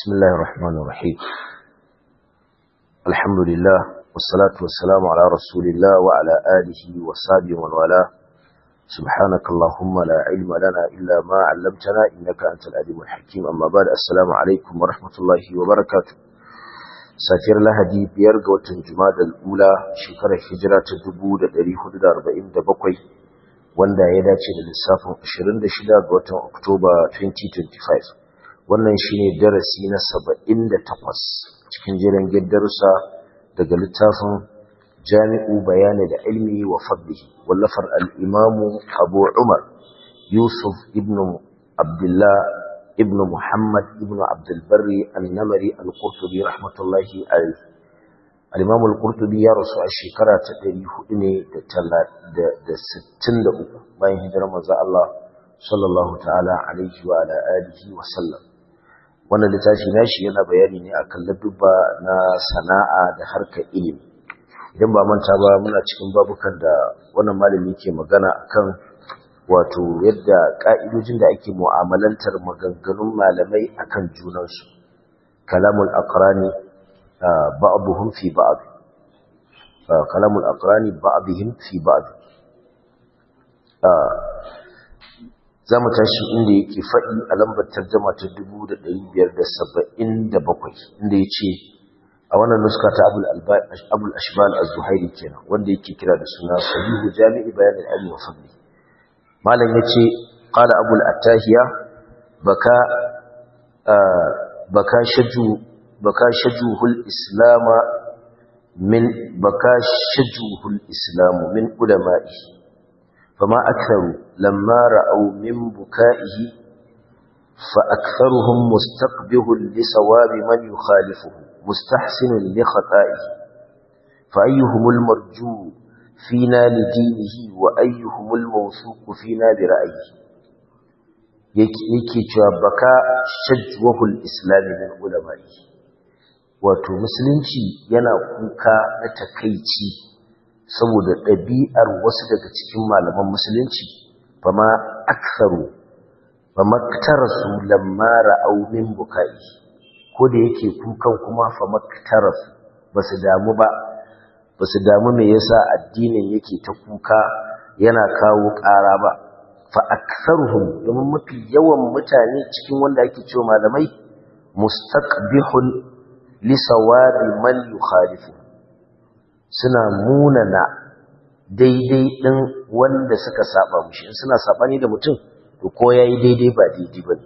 بسم الله الرحمن الرحيم الحمد لله والصلاة والسلام على رسول الله وعلى آله وصحبه ومن والاه سبحانك اللهم لا علم لنا إلا ما علمتنا إنك أنت العليم الحكيم أما بعد السلام عليكم ورحمة الله وبركاته safiyar lahadi biyar ga watan juma'a ula shekarar hijira ta 1447 wanda ya dace da lissafin 26 ga watan oktoba 2025 wannan shine darasi na 78 cikin jiran darussa daga littafin jami'u bayani da ilmi wa fadlihi wallafar al-imamu abu umar yusuf ibn abdullah ibn Muhammad ibn Abdul Barri al-Namari al-Qurtubi rahmatullahi alayhi al-Imam al-Qurtubi ya rasu a shekara ta 400 ne da 63 bayan hijirar manzo Allah sallallahu ta'ala alaihi wa ala alihi wa sallam wannan littafi nashi yana bayani ne akan ladubba na sana'a da harkar ilimi idan ba manta ba muna cikin babukan da wannan malami ke magana akan wato yadda ƙa'idojin da ake mu'amalantar maganganun malamai akan junansu kalamul aqrani ba'dhum fi ba'd kalamul aqrani ba'dhum fi ba'd zamu tashi inda yake faɗi a lambar tarjuma ta 1577 inda yace a wannan nuska ta abul ashbal az-zuhairi kenan wanda yake kira da suna sahihu jami'i bayan al-ilmi wa fadli malam yace qala abul attahiya baka baka shaju baka shajuhul islam min baka shajuhul islam min ulama'i fama aktharu lamma ra'aw min buka'ihi fa aktharuhum mustaqbihun li sawabi man yukhalifuhu mustahsinun li khata'ihi fa ayyuhumul marju' فينا لدينه وأيهم الموثوق فينا برأيه yake cewa baka shajwahul islami min ulama'i wato musulunci yana kuka na takaici saboda ɗabi'ar wasu daga cikin malaman musulunci fama aktharu fama ktarasu lamma ra'aw min bukai ko da yake kukan kuma fama ktarasu basu damu ba ba su damu me yasa addinin yake ta kuka yana kawo ƙara ba fa aktharuhum domin mafi yawan mutane cikin wanda ake cewa malamai mustaqbihun li sawabi man yukhalifu suna munana daidai din wanda suka saba mushi in suna sabani da mutum to ko yayi daidai ba daidai bane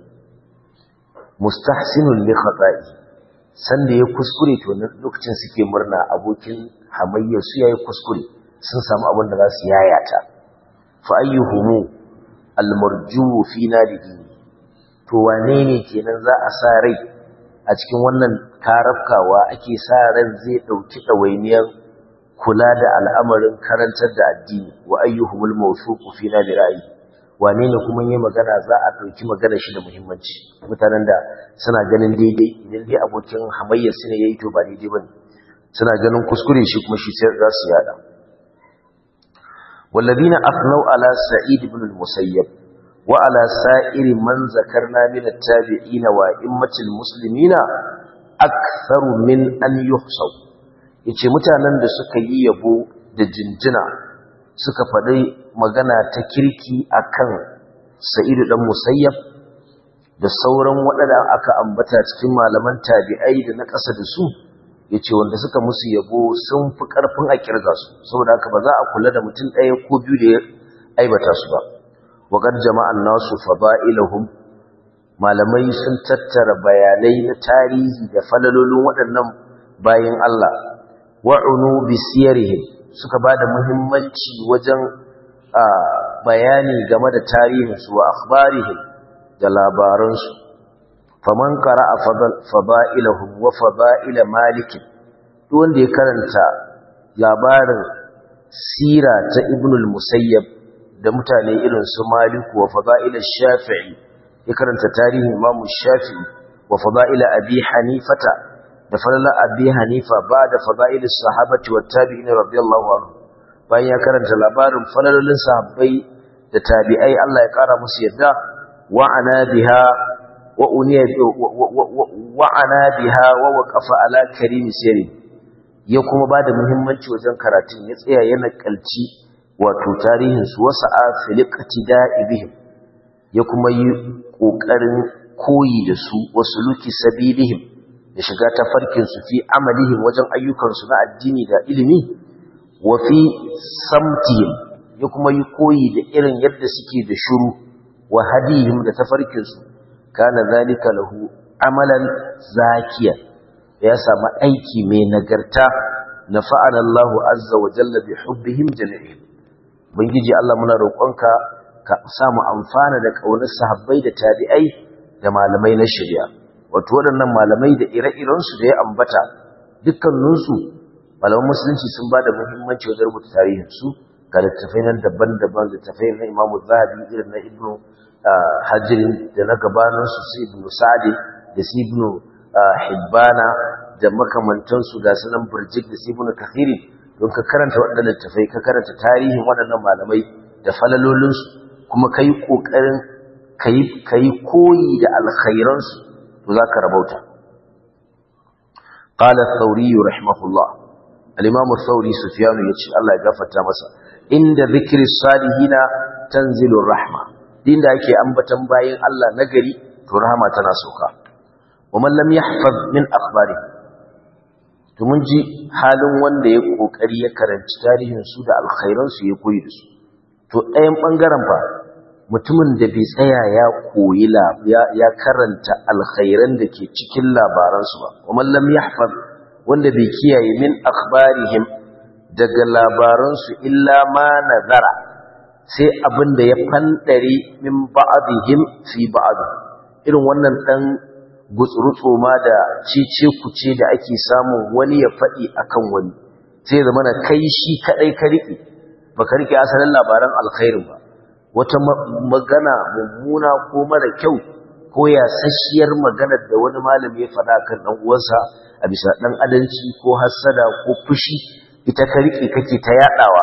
mustahsinun li khata'i sanda ya kuskure to lokacin suke murna abokin hamayyar su yayi kuskure sun samu abin da za su yayata fa ayyuhumu almarju fi nadihi to wane ne kenan za a sa rai a cikin wannan karafkawa ake sa ran zai dauki dawainiyar kula da al'amarin karantar da addini wa ayyuhumul mawsuqu fi nadi ra'yi wane ne kuma yayi magana za a dauki magana shi da muhimmanci mutanen da suna ganin daidai idan dai abokin hamayyar su ne yayi to ba daidai bane suna ganin kuskure shi kuma shi sai za su yada walladina afnau ala sa'id ibn al-musayyab wa ala sa'iri man zakarna min at-tabi'in wa immatil muslimina aktharu min an yuhsaw yace mutanen da suka yi yabo da jinjina suka faɗi magana ta kirki akan sa'id dan musayyab da sauran waɗanda aka ambata cikin malaman tabi'ai da na ƙasa da su ya ce wanda suka musu yabo sun fi ƙarfin a ƙirga su saboda haka ba za a kula da mutum ɗaya ko biyu da ya aibata su ba waƙar jama'an nasu faba'ilahum malamai sun tattara bayanai na tarihi da falalolin waɗannan bayan Allah wa'unu bi siyarihim suka ba da muhimmanci wajen bayani game da tarihinsu wa akhbarihim da labaransu faman qara'a fada'ilahum wa fada'ila malik duk wanda ya karanta labarin sira ta ibn al-musayyab da mutane irin su malik wa fada'ila shafi'i ya karanta tarihin imam shafi'i wa fada'ila abi hanifata da falala abi hanifa ba da fada'ila sahabati wa tabi'in radiyallahu anhu bayan ya karanta labarin falalolin sahabbai da tabi'ai Allah ya kara musu yadda wa'ana biha wa uniya wa ana biha wa waqafa ala karim sirri ya kuma bada muhimmanci wajen karatun ya tsaya yana kalci wato tarihin su wasa a filiqati da'ibihim ya kuma yi kokarin koyi da su wasu luki sabilihim ya shiga tafarkin su fi amalihim wajen ayyukan su na addini da ilimi wa fi samtihim ya kuma yi koyi da irin yadda suke da shuru wa hadihim da tafarkin su kana zalika lahu amalan zakiya ya samu aiki mai nagarta na fa'ala Allah azza wa jalla bi hubbihim jami'in bangiji Allah muna roƙonka ka samu amfana da kaunar sahabbai da tabi'ai da malamai na shari'a wato waɗannan malamai da ire-irensu da ya ambata dukkaninsu malaman musulunci sun ba da muhimmanci wajen rubuta tarihinsu ga littattafai nan daban-daban littattafai na imamu zahabi irin na ibnu hajjirin da na gabaninsu su ibnu sa'adi da su ibnu hibbana da makamantansu ga sunan burjik da su ibnu kathirin don ka karanta waɗannan littattafai ka karanta tarihin waɗannan malamai da falalolinsu kuma ka yi ƙoƙarin ka yi koyi da alkhairansu to za ka rabauta قال الثوري رحمه الله الإمام الثوري سفيان يتشي الله يغفت مسا عند ذكر الصالحين تنزل الرحمة دين دا يكي أنبتا باين الله نقري فرحمة تناسوكا ومن لم يحفظ من أخباره tumunji halin wanda ya kokari ya karanci tarihin su da alkhairan su ya koyi da su to ɗayan bangaren fa mutumin da bai tsaya ya koyi ya karanta alkhairan da ke cikin labaransu ba kuma lam yahfaz wanda bai kiyaye min akhbarihim daga labaransu illa ma nazara sai abin da ya fandare min ba'dihim fi ba'd irin wannan dan gutsurutso ma da cice kuce da ake samun wani ya faɗi akan wani sai zama na kai shi kadai ka rike baka rike asalin labaran alkhairin ba wata magana mummuna ko mara kyau ko ya sashiyar maganar da wani malami ya faɗa kan ɗan uwansa a bisa ɗan adanci ko hassada ko fushi ita ka rike kake ta yaɗawa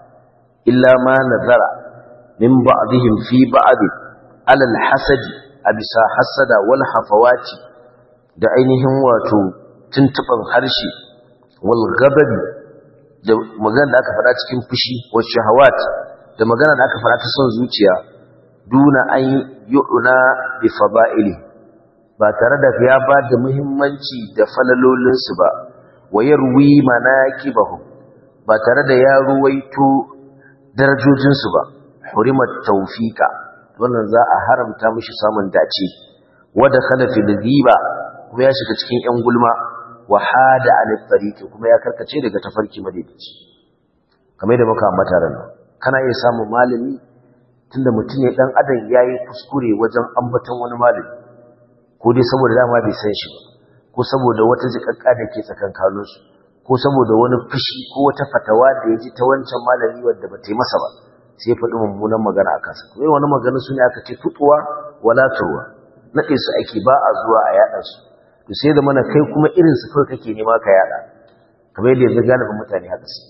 illa ma nazara min ba'dihim fi ba'd alal hasadi a bisa hassada wal hafawati da ainihin wato tuntuban harshe wal gababi da magana da aka faɗa cikin fushi wa shahawat da magana da aka fara ta son zuciya duna an yu'na bi fada'ili ba tare da ya ba da muhimmanci da falalolinsu ba wa yarwi manakibahum ba tare da ya ruwaito darajojinsu ba hurimat tawfiqa wannan za a haramta mishi samun dace wada khala fil ghiba kuma ya shiga cikin yan gulma wa hada an tariqi kuma ya karkace daga tafarki madaidaici kamar da muka ambata ran kana iya samun malami tunda mutum ne dan adam yayi kuskure wajen ambaton wani malami ko dai saboda dama bai san shi ba ko saboda wata jikakka da ke tsakankanin su ko saboda wani fushi ko wata fatawa da ya ji ta wancan malami wanda ba ta yi masa ba sai faɗi mummunan magana a kansa kuma wani magana su ne aka ce tutuwa wala turwa naɗe su ake ba a zuwa a yaɗa su to sai da mana kai kuma irin su kawai kake nema ka yaɗa kamar yadda yanzu galibin mutane haka su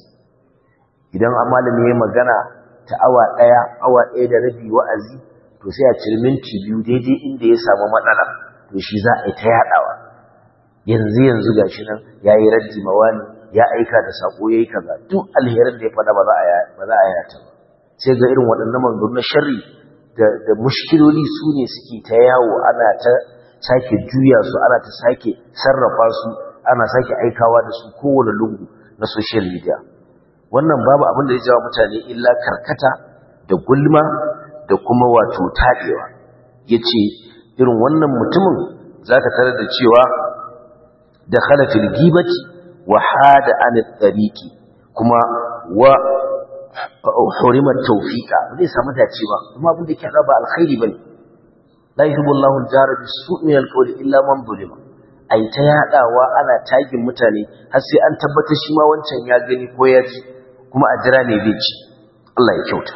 idan an malami ya magana ta awa ɗaya awa ɗaya da rabi wa'azi to sai a ciri minti biyu daidai inda ya samu matsala to shi za a yi ta yaɗawa yanzu yanzu ga shi nan ya yi raddi mawani ya aika da saƙo ya yi kaza duk alherin da ya faɗa ba za a yata ba sai ga irin waɗannan manzanni na sharri da mushkiloli su ne suke ta yawo ana ta sake juya su ana ta sake sarrafa su ana sake aikawa da su kowane lungu na social media wannan babu abin da ya jawo mutane illa karkata da gulma da kuma wato taɗewa ya ce irin wannan mutumin za ka tarar da cewa da khalafin gibati wa hada an tsariki kuma wa hurimar tawfiqa ba zai samu dace ba kuma abin da yake raba alkhairi bane la yuhibbu Allahu al-jara bis-su'i min al-qawli illa man zulima ai ta yadawa ana tagin mutane har sai an tabbatar shi ma wancan ya gani ko ya ji kuma a jira ne zai ci Allah ya kyauta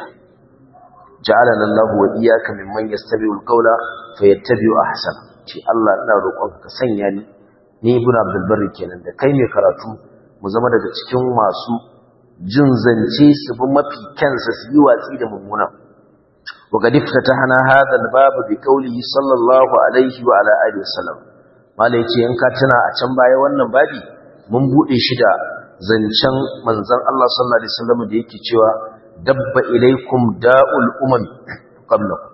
ja'alana Allahu wa iyyaka mimman yastabi'ul qawla fayattabi'u ahsana ce Allah ina roƙonka ka sanya ni ni ibn Abdul Barri kenan da kai mai karatu mu zama daga cikin masu jin zance su bi mafi kyansa su yi watsi da mummuna وقد افتتحنا هذا الباب بقوله صلى الله عليه وعلى آله وسلم mala yace in ka tuna a can baya wannan babi mun bude shi da zancen manzon Allah sallallahu alaihi wasallam da yake cewa dabba ilaikum da'ul umam qablakum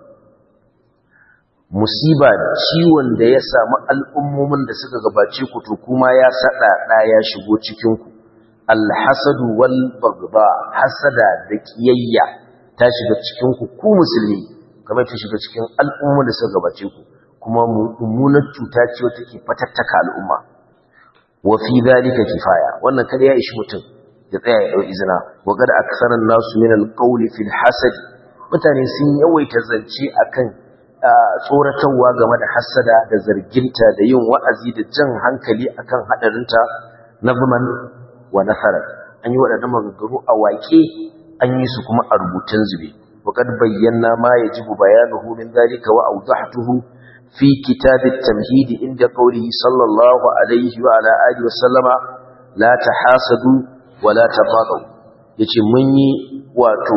musiba ciwon da ya samu al'ummomin da suka gabace ku to kuma ya sada da ya shigo cikin ku alhasadu wal bagba hasada da kiyayya ta shiga cikin ku ku musulmi kamar ta shiga cikin al'ummomin da suka gabace ku kuma mummunar cuta ce wata ke fatattaka al'umma wa fi dhalika kifaya wannan kada ya ishi mutum ya tsaya ya dau izina wa qad aksaran nasu min alqawli fil hasad mutane sun yawaita zance akan tsoratarwa game da hasada da zarginta da yin wa'azi da jan hankali akan hadarinta nazman wa nasarar an yi waɗannan maganganu a waƙe an yi su kuma a rubutun zube wa qad bayyana ma yajibu bayanuhu min dhalika wa awdahtuhu في كتاب التمهيد عند قوله صلى الله عليه وعلى آله وسلم لا تحاسدوا ولا تباغوا yace mun yi wato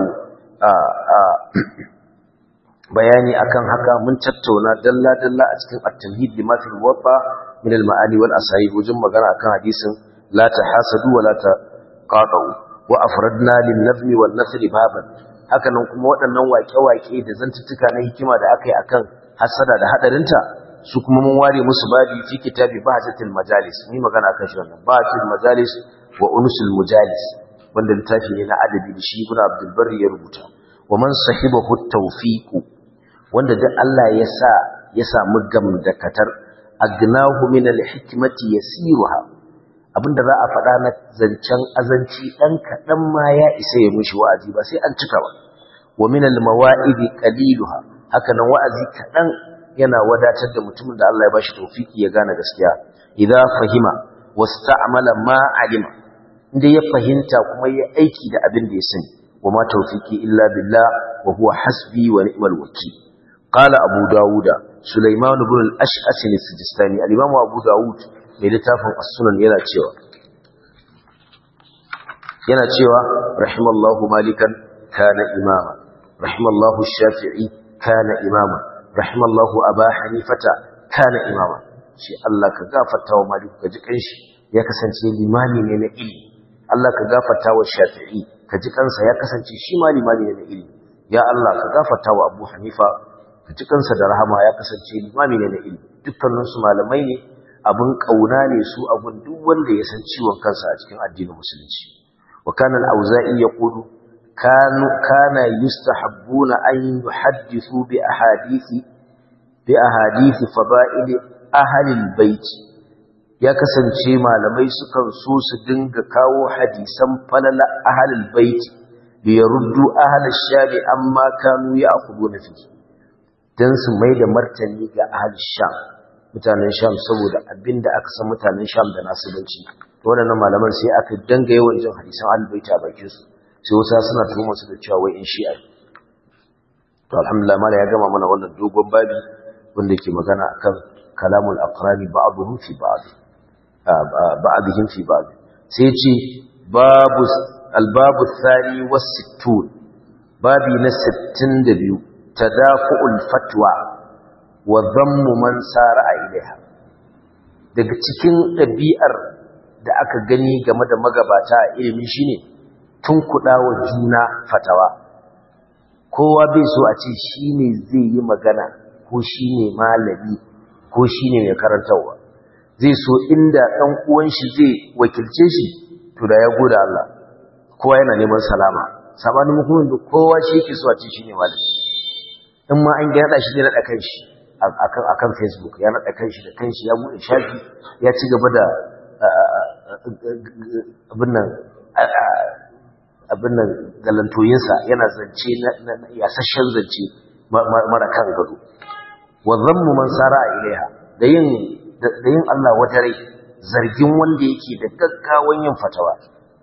bayani akan haka mun tattauna dalla dalla a cikin at-tamhid lima fil muwatta min al-ma'ani wal asahih wajen magana akan hadisin la tahasadu wa la taqatu wa afradna lin nazmi wan nasri baban haka nan kuma waɗannan waƙe-waƙe da zantuttuka na hikima da aka yi akan hasada da hadarinta su kuma mun ware musu babi fi kitabi bahjatul majalis ni magana akan shi wannan bahjatul majalis wa unusul mujalis wanda littafi ne na adabi da shi ibn abdul barri ya rubuta wa man sahibahu tawfiq wanda duk Allah ya sa ya samu gamdakatar agnahu min al hikmati yasiruha abinda za a faɗa na zancen azanci dan kaɗan ma ya isa ya mushi wa'azi ba sai an cika ba wa min al mawa'idi qaliluha haka nan wa'azi kaɗan yana wadatar da mutumin da Allah ya bashi tofiki ya gane gaskiya idan fahima wasta'mala ma alima inda ya fahimta kuma ya aiki da abin da ya sani wa ma tawfiki illa billah wa huwa hasbi wa ni'mal wakeel qala abu dauda sulaiman ibn al-ash'as al-sijistani al-imam abu daud mai littafin as-sunan yana cewa yana cewa rahimallahu malikan kana imama rahimallahu shafi'i kana imama rahimallahu aba hanifata kana imama shi Allah ka gafarta wa maliku ka ji kanshi ya kasance limami ne na ilimi Allah ka gafarta wa shafi'i ka ji kansa ya kasance shi ma limami ne na ilimi ya Allah ka gafarta wa abu hanifa ka ji kansa da rahama ya kasance limami ne na ilimi dukkanin su malamai ne abin kauna ne su abin duk wanda ya san ciwon kansa a cikin addinin musulunci wa kana al-auza'i yaqulu كانوا كان يستحبون أن يحدثوا بأحاديث بأحاديث فضائل أهل البيت ya kasance malamai sukan so su dinga kawo hadisan falala ahlul bait bi yaruddu ahlul shari amma kanu ya'khuduna fi dan su mai da martani ga ahlul sham mutanen sham saboda abinda aka san mutanen sham da nasibanci to wannan malaman sai aka danga yawan jin hadisan ahlul bait a bakin su sai wasu suna tuhumar su da cewa wai in shi'a to alhamdulillah mala ya gama mana wannan dogon babi wanda ke magana akan kalamul aqrani ba'dhum fi ba'd ba'dhum fi ba'd sai ce babu albabu thani was sittun babi na 62 tadafu'ul fatwa wa dhammu man sara ilaiha daga cikin ɗabi'ar da aka gani game da magabata a ilimi shine tun kuɗa wa juna fatawa kowa bai so a ce shi ne zai yi magana ko shi ne malami ko shi ne mai karantarwa zai so inda ɗan uwan shi zai wakilce shi to da ya goda Allah kowa yana neman salama sabanin mukumin da kowa shi yake so a ce shi ne malami in ma an gyaɗa shi zai naɗa kan shi akan facebook ya naɗa kan shi da kan shi ya buɗe shafi ya ci gaba da abin nan abin nan galantoyinsa yana zance na yasashen zance mara kan gado wa zammu man sara ilaiha da yin da yin Allah wata rai zargin wanda yake da gaggawan yin fatawa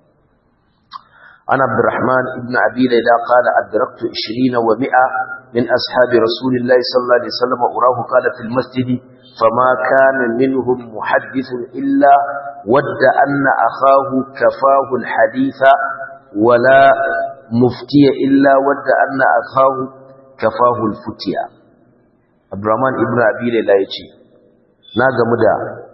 ana abdurrahman ibn abi layla qala adraktu 20 wa 100 min ashabi rasulillahi sallallahu alaihi wasallam urahu qala fil masjid fama kana minhum muhaddithun illa wadda anna akhahu kafahu al haditha ولا مفتي إلا ود أن أخاه kafahu al-futiya Abdurrahman ibn Abi Layla yace na gamu da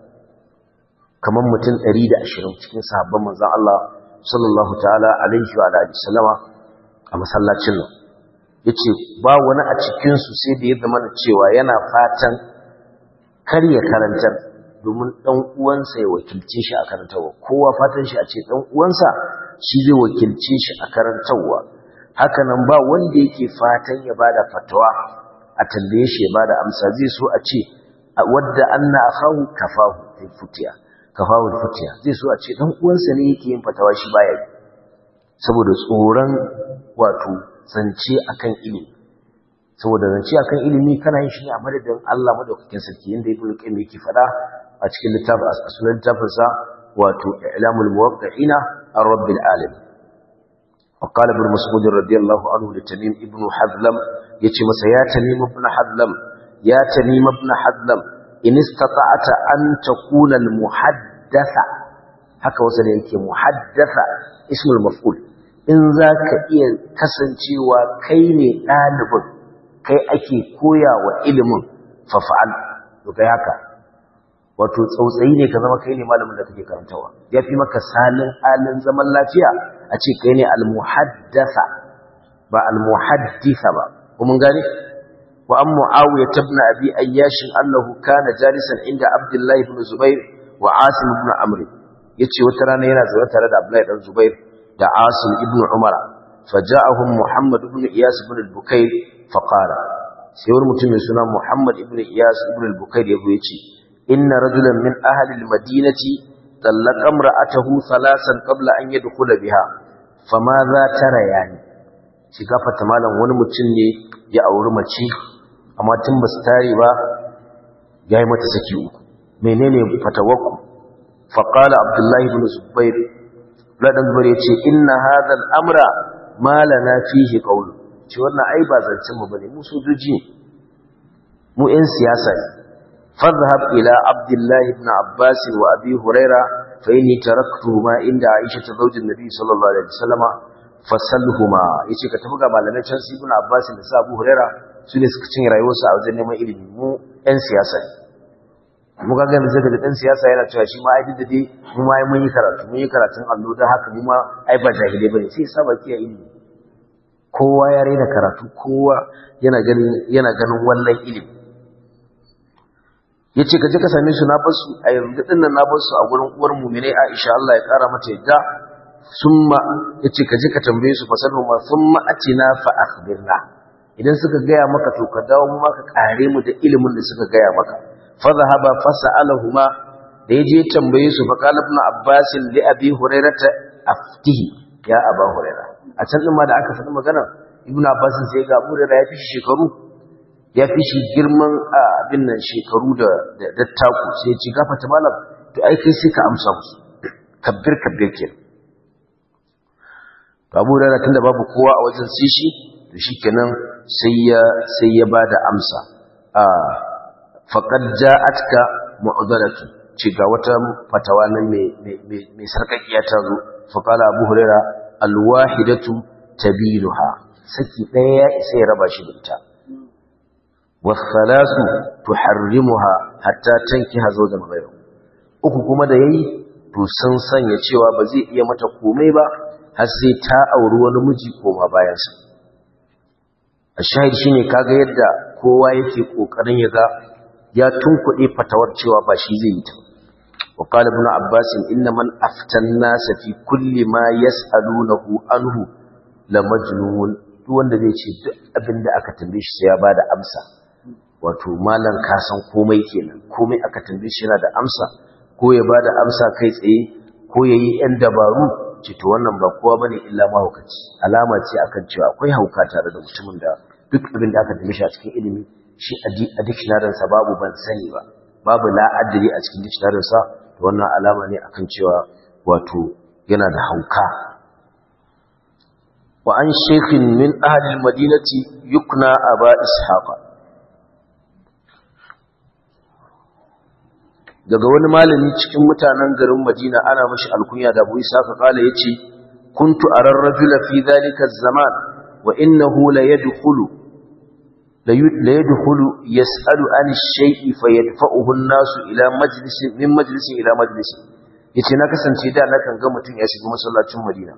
kaman mutum 120 cikin sahabban manzon Allah sallallahu ta'ala alaihi wa alihi sallama a masallacin nan yace ba wani a cikin su sai da ya zama cewa yana fatan kar ya karantar domin dan uwansa ya wakilce shi a karantawa kowa fatan shi a ce dan uwansa shi zai wakilce shi a karantawa haka nan ba wanda yake fatan ya bada fatawa a tambaye shi ya bada amsa zai so a ce wadda anna akhahu kafahu fi futiya kafahu futiya zai so a ce dan uwansa ne yake yin fatawa shi baya yi saboda tsoron wato zance akan ilimi saboda zance akan ilimi kana yin shi ne a madadin Allah madaukakin sarki inda ibnu qayyim yake fada a cikin littafin sunan littafin sa wato i'lamul muwaqqi'ina ar-rabbil alamin وقال ابن مسعود رضي الله عنه لتميم ابن حذلم يتي مسا يا تميم ابن حذلم يا تميم ابن حذلم إن استطعت أن تكون المحدثة haka wasu da yake muhaddasa ismul maf'ul in zaka iya kasancewa kai ne ɗalibin kai ake koya wa ilimin fafa'al to kai haka wato tsautsayi ne ka zama kai ne malamin da kake karantawa ya fi maka salin halin zaman lafiya a ce kai ne almuhaddasa ba almuhaddisa ba kuma gane wa an muawiya ibn abi ayyash annahu kana jalisan inda abdullahi ibn zubair wa asim ibn amr yace wata rana yana zaune tare da abdullahi ibn zubair da asim ibn umar faja'ahum muhammad ibn iyas ibn al-bukayr faqala sai wani mutum mai suna muhammad ibn iyas ibn al-bukayr yazo yace inna rajulan min ahli al-madinati طلق امرأته ثلاثا قبل أن يدخل بها فماذا ترى يعني shiga fata malam wani mutum ne ya auri mace amma tun ba su tare ba ya yi mata saki uku menene fatawaku faƙala abdullahi ibn zubair ladan zubair ya ce inna hadha al'amra ma lana fihi qawlu ce wannan ai ba zancen mu bane mu sojoji ne mu 'yan siyasa ne فاذهب إلى عبد الله بن عباس وأبي هريرة فإني تركتهما عند عائشة زوج النبي صلى الله عليه وسلم فسلهما yace ka tafi ga malamai can su ibn Abbas da sa Abu Huraira su ne suka cinye rayuwarsu a wajen neman ilimi mu ɗan siyasa ne mu ga ga yanzu da ɗan siyasa yana cewa shi ma ai da dai mu ma mun yi karatu mun yi karatun allo dan haka mu ma ai ba jahilai bane sai sa baki a ilimi kowa ya raina karatu kowa yana ganin yana ganin wallan ilimi ya ce ka je ka same su na basu a yanzu ɗin nan na basu a gurin uwar muminai aisha Allah ya ƙara mata yadda summa ya ce ka je ka tambaye su fasalhu ma summa atina fa akhbirna idan suka gaya maka to ka dawo mu maka kare mu da ilimin da suka gaya maka fa zahaba fa sa'alahuma da ya je tambaye su fa qala ibn abbas li abi hurairata aftihi ya aba huraira a can din ma da aka faɗi magana ibn abbas sai ga abu huraira ya fi shekaru ya fi shi girman abin nan shekaru da dattaku sai ya ci gafata malam to ai kai sai ka amsa musu kabbir kabbir ke to abu da tunda babu kowa a wajen sai shi to shikenan sai ya sai ya bada amsa a faqad ja'atka mu'dalatu ci ga wata fatawa nan mai mai mai sarkakiya ta zo fa qala abu huraira alwahidatu tabiluha saki daya ya isa ya raba shi da ita والثلاث تحرمها حتى تنكح زوجا غيره uku kuma da yayi to sun sanya cewa ba zai iya mata komai ba har sai ta auri wani miji koma bayan sa ashahid shine kaga yadda kowa yake kokarin ya ga ya tunkuɗe fatawar cewa ba shi zai yi ta wa qala ibn abbas inna man aftan nas fi kulli ma yas'alunahu anhu la majnun duk wanda zai ce duk abinda aka tambaye shi sai ya bada amsa wato malan ka san komai kenan komai aka tambaye shi yana da amsa ko ya bada amsa kai tsaye ko yayi ɗan dabaru ce to wannan ba kowa bane illa mahaukaci alama ce akan cewa akwai hauka tare da mutumin da duk abin da aka tambaye shi a cikin ilimi shi a dictionary sa babu ban sani ba babu la adri a cikin dictionary sa to wannan alama ne akan cewa wato yana da hauka wa an shaykhin min ahli al-madinati yukna aba ishaqa daga wani malami cikin mutanen garin Madina ana mashi alkunya da Abu Isa ka kala yace kuntu arar rajula fi dhalika zaman wa innahu la yadkhulu la yadkhulu yas'alu an shay'i fayadfa'uhu an-nasu ila majlisin min majlisin ila majlisin yace na kasance da na kan ga mutum ya shiga masallacin Madina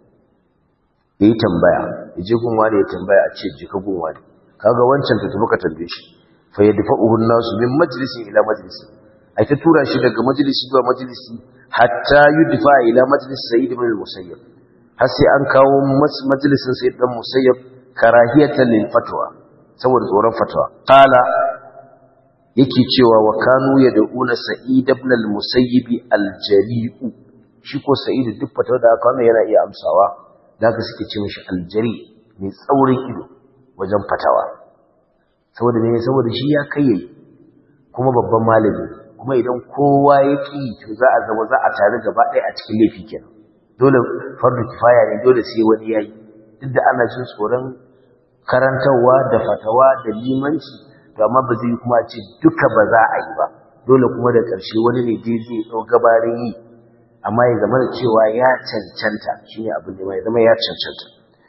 yayi tambaya yaje gunwa da ya tambaya a ce je ka gunwa ne kaga wancan ta tafi ka tambaye shi fayadfa'uhu an-nasu min majlisin ila majlisin ai ta tura shi daga majalisi zuwa majalisi hatta yudfa ila majlis sayyid ibn al-musayyib har sai an kawo majalisin sayyid dan musayyib karahiyatan lil fatwa saboda tsoron fatwa qala yake cewa wa kanu yad'una sa'id ibn al-musayyib al-jari'u shi ko sa'id duk fatwa da aka wannan yana iya amsawa daga suke ce mishi al-jari mai tsaurin ido wajen fatawa saboda ne saboda shi ya kai kuma babban malami kuma idan kowa ya ƙi to za a zama za a tare gaba ɗaya a cikin laifi kenan dole fardu kifaya ne dole sai wani yayi duk da ana jin tsoron karantarwa da fatawa da limanci to amma ba zai kuma ce duka ba za a yi ba dole kuma da ƙarshe wani ne dai zai ɗau gabarin yi amma ya zama da cewa ya cancanta shine abin da ya zama ya cancanta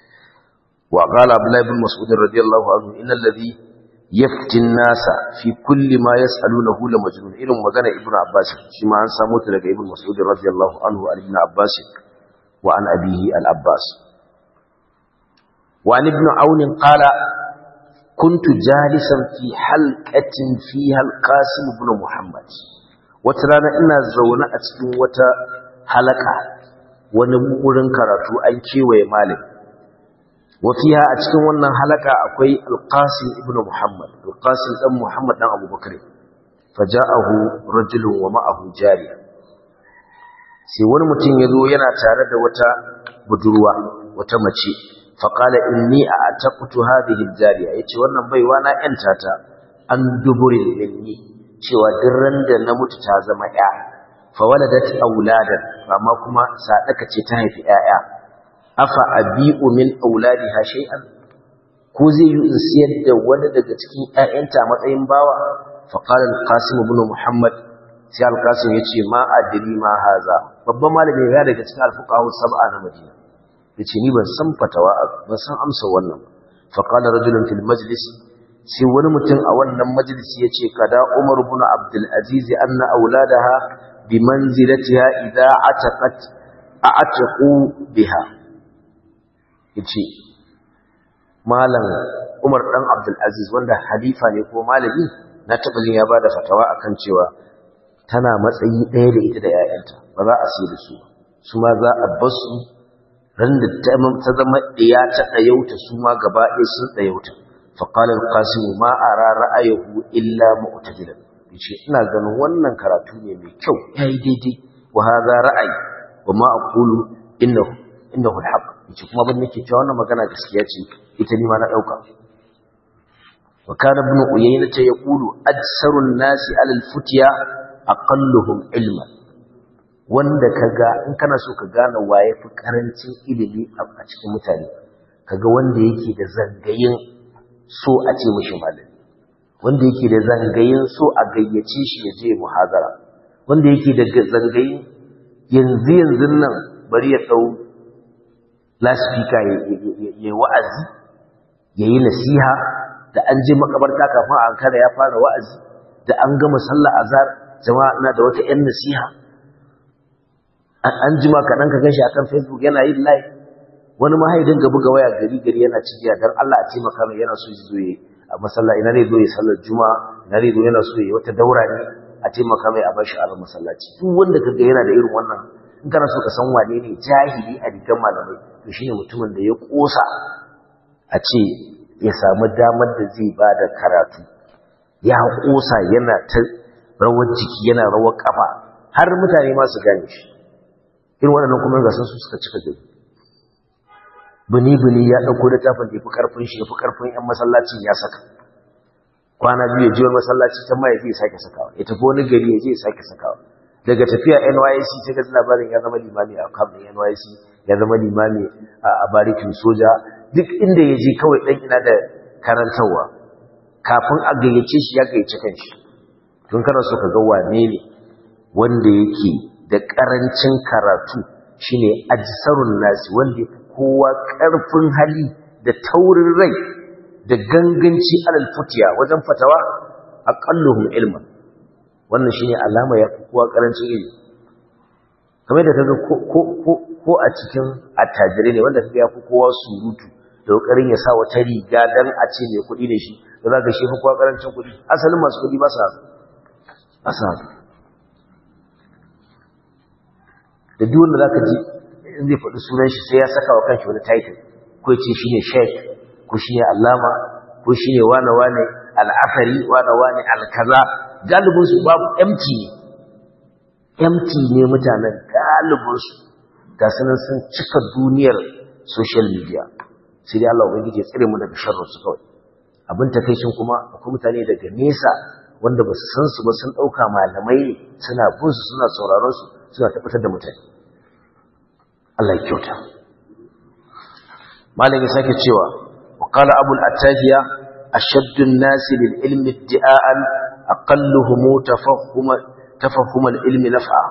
wa qala abdullahi ibn mas'ud radiyallahu anhu innal ladhi yafti nasa fi kulli ma yas'alunahu la majnun irin magana ibnu abbas shi ma an samu ta daga ibnu mas'ud radiyallahu anhu an ibn abbas wa an abihi al abbas wa an ibn aun qala كنت جالسا في حلقة فيها القاسم بن محمد وترانا إنا زونا أتكين وتا حلقة ونمورن كراتو أن كيوي مالك وفيها أتكين وانا حلقة أكوي القاسم ابن محمد القاسم ابن محمد نعم أبو بكر فجاءه رجل ومعه جارية sai wani mutum ya zo yana tare da wata budurwa wata mace faƙala inni a atakutu hadhihi jariya yace wannan baiwa na yanta ta an duburin minni cewa duk da na mutu ta zama ya fa waladat auladan amma kuma sadaka ce ta haifi yaya afa abi'u min auladiha shay'an ko zai yi in siyar da wani daga cikin ƴaƴanta matsayin bawa fa qala al-qasim ibn muhammad sai al-qasim yace ma adri ma haza babban malami ya daga cikin al-fuqaha sab'a na madina yace ni ban san fatawa ban san amsa wannan fa qala rajulun fil majlis sai wani mutum a wannan majalisi yace kada umar ibn abdul aziz anna auladaha bi manzilatiha idha ataqat a'taqu biha yace malam umar dan abdul aziz wanda halifa ne ko malami na taba jin ya bada fatawa akan cewa tana matsayi ɗaya da ita da 'ya'yanta ba za a sai da su su ma za a basu ran da ta zama ɗaya ta ɗayauta su ma gaba ɗaya sun ɗayauta faƙalar ƙasimu ma a ra'ayahu illa mu'tajilan yace ina ganin wannan karatu ne mai kyau yayi daidai wa hadha ra'ayi wa ma aqulu innahu innahu alhaq yace kuma ban nake cewa wannan magana gaskiya ce ita ni ma na dauka wa kana ibn uyayna ta yaqulu adsarun nasi ala alfutya aqalluhum ilman wanda kaga in kana so ka gane waye fi karancin ilimi a cikin mutane kaga wanda yake da zangayin so a ce mishi malami wanda yake da zangayin so a gayyace shi ya je muhazara wanda yake da zangayin yanzu yanzu nan bari ya dau laspika ya wa'azi ya yi nasiha da an je makabarta kafin a ankara ya fara wa'azi da an gama sallah azhar jama'a na da wata 'yan nasiha an jima kaɗan ka gan shi akan facebook yana yin live wani mahaidin ga buga waya gari gari yana cikiya don Allah a taimaka mai yana so ya zo ya a masalla ina ne zo ya sallar juma'a ina ne zo yana so ya wata daura ne a taimaka mai a bashi a masallaci duk wanda ka ga yana da irin wannan in kana so ka san wane ne jahili a rigar malamai to shine mutumin da ya kosa a ce ya samu damar da zai ba da karatu ya kosa yana ta rawar jiki yana rawar kafa har mutane ma su gane shi irin waɗannan kuma ga sun su suka cika gari bini-bini ya ɗauko littafin da ya fi ƙarfin shi ya fi ƙarfin 'yan masallacin ya saka kwana biyu ya ji wani masallaci ta ma ya je ya sake sakawa ya tafi wani gari ya je ya sake sakawa daga tafiya nysc ta ga labarin ya zama limami a kamar nysc ya zama limami a barikin soja duk inda ya je kawai ɗan ina da karantarwa kafin a gayyace shi ya gayyace kanshi tun kana so ka ga wane ne wanda yake da ƙarancin karatu shine ajsarun nasi wanda yafi kowa ƙarfin hali da taurin rai da ganganci alal futiya wajen fatawa aqalluhum ilman wannan shine alama ya fi kowa karancin ilimi kamar da kaga ko ko ko a cikin attajirai ne wanda kaga ya fi kowa surutu da kokarin ya sa wata riga dan a ce mai kuɗi ne shi da za ga shi fi kowa karancin kuɗi asalin masu kuɗi ba sa ba sa da duk wanda zaka ji in zai faɗi sunan shi sai ya saka wa kanshi wani title ko ya ce shine sheikh ko shine allama ko shine wane wane al'afari wane wane alkaza galibin su babu empty ne empty ne mutanen galibin su ga sunan sun cika duniyar social media sai dai Allah ubangiji ya tsire mu daga sharrin su kawai abin takeicin kuma akwai mutane daga nesa wanda ba su san su ba sun dauka malamai ne suna bin su suna sauraron su suna tabbatar da mutane Allah ya kyauta malam ya sake cewa wa qala abul attahiya ashaddu an-nas lil ilmi iddi'an aqalluhum tafahhuma tafahhum al-ilmi naf'a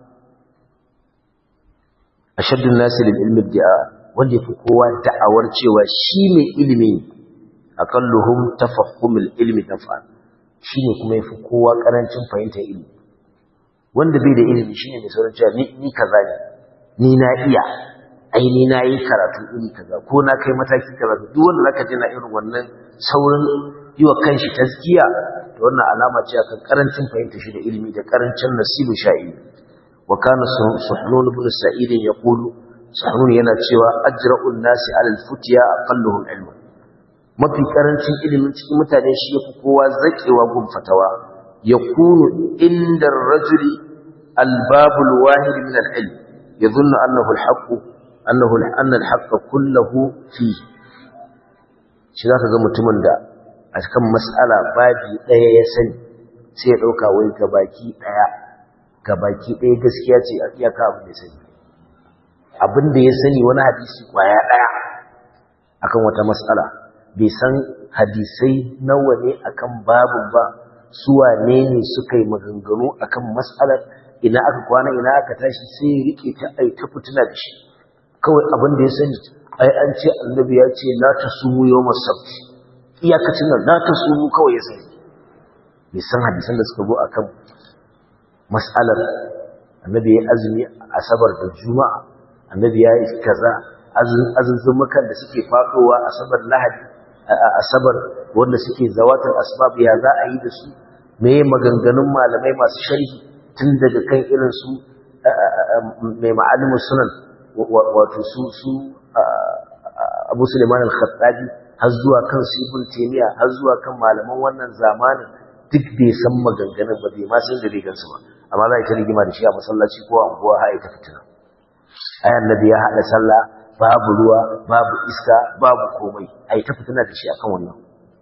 ashaddu an-nas lil ilmi iddi'an wanda yafi kowa da'awar cewa shi mai ilimi aqalluhum tafahhum al-ilmi naf'a shine kuma yafi kowa karancin fahimtar ilimi wanda bai da ilimi shine mai sauran cewa ni ni kaza ne ni na iya ai ni na yi karatu iri kaza ko na kai mataki kaza duk wanda zaka ji na irin wannan saurin yi wa kanshi tazkiya to wannan alama ce akan karancin fahimta shi da ilimi da karancin nasibu sha'i wa kana suhnun ibn sa'id yaqulu suhnun yana cewa ajra'un nasi 'ala al-futya aqalluhum ilma mafi karancin ilimin cikin mutane shi yafi kowa zakewa gun fatawa yakunu inda ar-rajuli al-babul wahid min al-ilm يظن أنه الحق أنه أن الحق كله فيه shi za ka ga mutumin da a kan matsala babi ɗaya ya sani sai ya ɗauka wai gabaki ɗaya gabaki ɗaya gaskiya ce a iyaka abin da ya sani abin da ya sani wani hadisi ƙwaya ɗaya akan wata matsala bai san hadisai nawa ne akan babin ba suwa ne ne suka yi maganganu akan matsalar ina aka kwana ina aka tashi sai ya rike ta ai ta fitina da shi kawai abin da ya sani ai an ce annabi ya ce la tasumu yawmas sabt iyakacin nan la tasumu kawai ya sani bai san hadisan da suka zo akan mas'alar annabi ya azumi asabar da juma'a annabi ya yi kaza azuzumukan da suke fadowa asabar lahadi asabar wanda suke zawatar asbab ya za a yi da su me maganganun malamai masu sharhi tun daga kan irin su mai ma'alimin sunan wato su su abu suleiman al-khattabi har zuwa kan su ibn taymiya har zuwa kan malaman wannan zamanin duk bai san maganganun ba bai ma san da rigan su ba amma za a ta rigima da shi a masallaci ko a unguwa har ta fitina ai annabi ya hada sallah babu ruwa babu iska babu komai ai ta fitina da shi akan wannan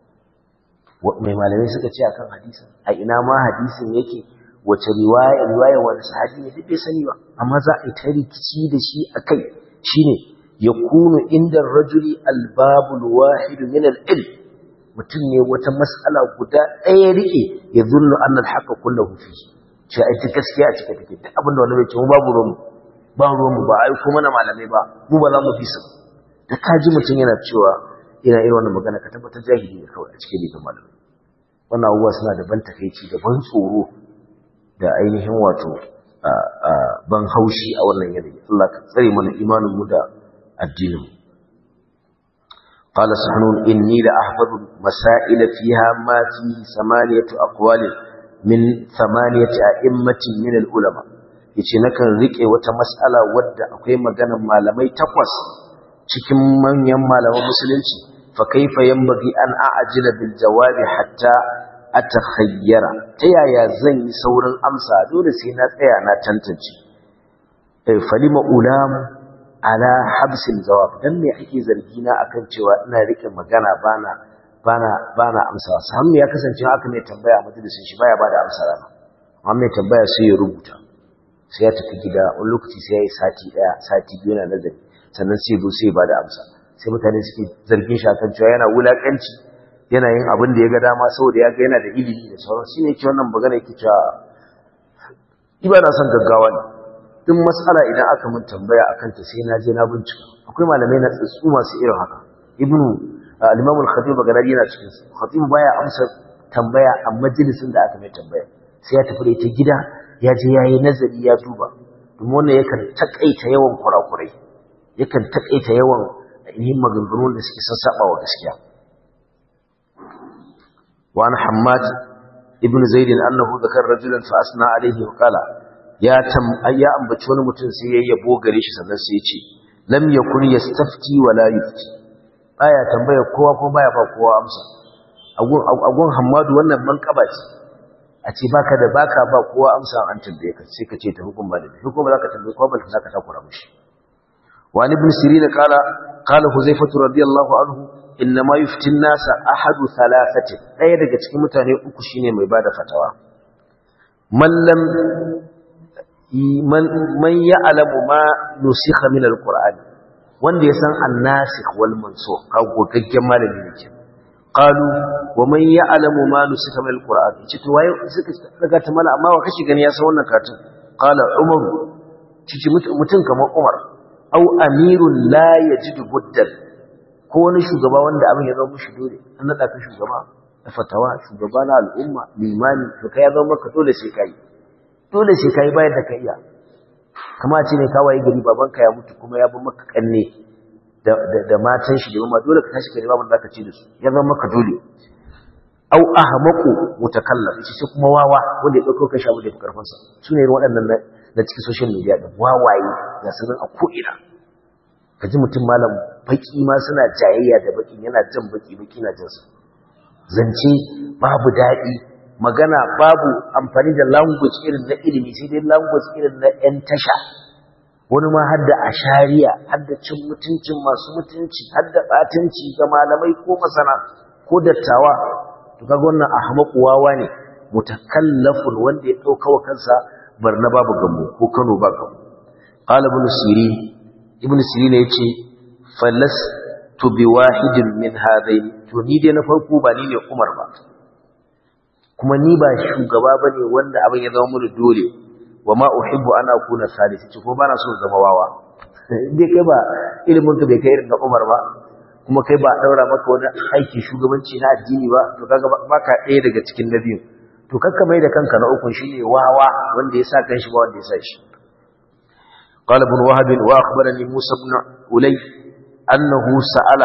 mai malamai suka ce akan hadisin a ina ma hadisin yake wace riwaya riwaya wani sahabi ne duk bai sani ba amma za a yi ta rikici da shi akai shine yakunu inda rajuli albabul wahid min al-ilm mutum ne wata mas'ala guda ɗaya rike ya zunnu annal haqqa kullahu fi ce ai ta gaskiya a cikin take duk abin da wani bai ce mu babu ruwan ba ruwan mu ba ai kuma na malamai ba mu ba za mu fi su da kaji mutum yana cewa yana irin wannan magana ka tabbatar jahili ne kawai a cikin liban malamai wannan abubuwa suna da ban takaici da ban tsoro da ainihin wato ban haushi a wannan yanayi Allah ka tsare mana imanin mu da addinin قال سحنون إني لأحفظ مسائل فيها ما في ثمانية أقوال من ثمانية أئمة من العلماء yace nakan rike wata mas'ala wadda akwai maganar malamai takwas cikin manyan malaman musulunci fa kaifa yanbaghi an a'jila bil jawabi hatta atakhayyara ta yaya zan yi saurin amsa dole sai na tsaya na tantance eh falima ulam ala habsil jawab dan me ake zargi na akan cewa ina rike magana bana bana bana amsa sai ya kasance haka mai tambaya a majalisin shi baya bada amsa rana amma mai tambaya sai ya rubuta sai ya tafi gida wani lokaci sai ya yi sati daya sati biyu na nazari sannan sai zo sai ya bada amsa sai mutane suke zargin shi akan cewa yana wulakanci yana yin abin da ya ga dama saboda ya ga yana da ilimi da sauran shi ne ke wannan magana yake cewa iba na son gaggawa ne duk matsala idan aka mun tambaya akan ta sai na je na bincika akwai malamai na tsatsu masu irin haka ibnu al-imam al-khatib bagdadi yana cikin su khatib baya amsa tambaya a majalisin da aka mai tambaya sai ya tafi da ita gida ya je yayi nazari ya duba domin wannan yakan takaita yawan kurakurai yakan takaita yawan yin maganganu da suke sassaba wa gaskiya wa an hammad ibn zaid annahu zakar rajulan fa asna alayhi wa qala ya tam ya ambaci wani mutum sai ya yabo gare shi sannan sai ya ce lam yakun yastafti wa la yufti baya tambaya kowa ko baya ba kowa amsa agun agun hammadu wannan manqaba ce a ce baka da baka ba kowa amsa an tambaye ka sai ka ce ta hukum ba da hukum ba za ka tambaye kowa ba za ka takura mishi wa ibn sirin qala qala huzaifatu radiyallahu anhu inma yufti an-nas ahadu thalathati daya daga cikin mutane uku shine mai bada fatawa man lam man man ya'lamu ma nusikha min al-qur'an wanda ya san an-nasikh wal mansukh ka gogaggen malami ne kenan qalu wa man ya'lamu ma nusika min alquran ce to waye suka daga ta mala amma wa kashi gani ya san wannan karatun qala umar cici mutun kamar umar au amirun la yajidu buddan ko wani shugaba wanda abin ya zama mushi dole an nada ka shugaba da fatawa shugaba na al'umma limani to kai ya zama maka dole sai kai dole sai kai bayar da kai iya kama ce ne kawai gari babanka ya mutu kuma ya bi maka kanne da matan shi da dole ka tashi ka nema wanda zaka ci da su ya zama maka dole au ahmaqu mutakallam shi shi kuma wawa wanda ya dauko kashi abu da karfin sa sune irin waɗannan na cikin social media din wawaye ga sanan a ko ina kaji mutum malam baki ma suna jayayya da baki yana jan baki baki na jin sa zance babu dadi magana babu amfani da language irin na ilimi sai dai language irin na yan tasha wani ma har da ashariya har da cin mutuncin masu mutunci har da batunci ga malamai ko masana ko dattawa to kaga wannan ahmaqu wawa ne mutakallafun wanda ya dauka wa kansa barna babu gambo ko Kano ba gambo qala ibn sirin ibn sirin yace falas to bi wahidin min hadain to ni dai na farko ba ni ne Umar ba kuma ni ba shugaba bane wanda abin ya zama mun dole wa ma uhibbu an akuna salisi ce ko bana so zama wawa dai kai ba ilimin ka bai kai irin na Umar ba kuma kai ba daura maka wani aiki shugabanci na addini ba to kaga baka ɗaya daga cikin nabiyin to kakka mai da kanka na ukun shine wawa wanda ya sa kanshi ba wanda ya sa shi قال ابن وهب واخبرني موسى بن أولي انه سأل